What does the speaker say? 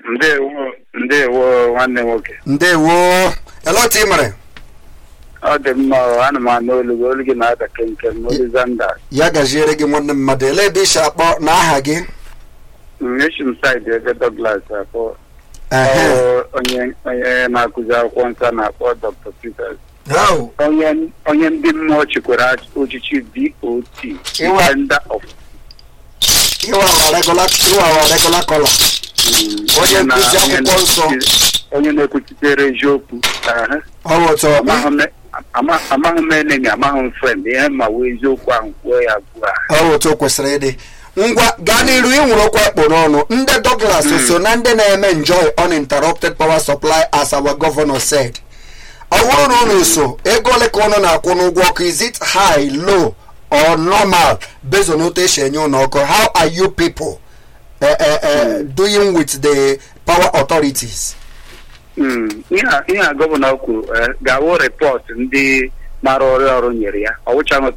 ndewo ndewo nwanne nwoke ndewo ele otu ị mere ọ dị mma ọ, ana m anụ olu gị olu gị na-ada kenkem olizanda ya gaziere gị nwanne m mmadụ ele ebe isi akpọ na aha gị eshim said ebe Douglas akpọ Ehe. Ọ, onye onye na-akụzi akwụkwọ nsọ na-akpọ Dr. Peters Au. onye onye ndị mmụọ chikwara ochichi DOT Iwa. Defender of ịwa awa regular ịwa awa regular color mm, Onye na- nkụzi onye akwụkwọ nsọ. na-ekwuchi- onye na-ekwuchitere eziokwu Aha. ọ bụ otu amaghị m ama- amaghị m enemi amaghị m frend ihe ma wee eziokwu ahụ kwuo ya ugbu a ọ bụ otu o kwesịrị ịdị ngwa gaa n'iru ịnwụrụ okwu ekpo n'ọnụ ndị Douglas so na ndị na-eme enjoy uninterrupted power supply as our governor said ọ bụrụ na unu so ego ole ka unu na-akwụ n'ụgwọ ọkụ is it high low or normal based on otu esi enye unu ọkụ how are you people uh, uh, uh, doing with the power authorities Mm, ihe a- ihe a gọvanọ kwuru eh, ga-awụ rịpọt ndị mara ọrụ ọrụ nyere ya ọ wụchaghị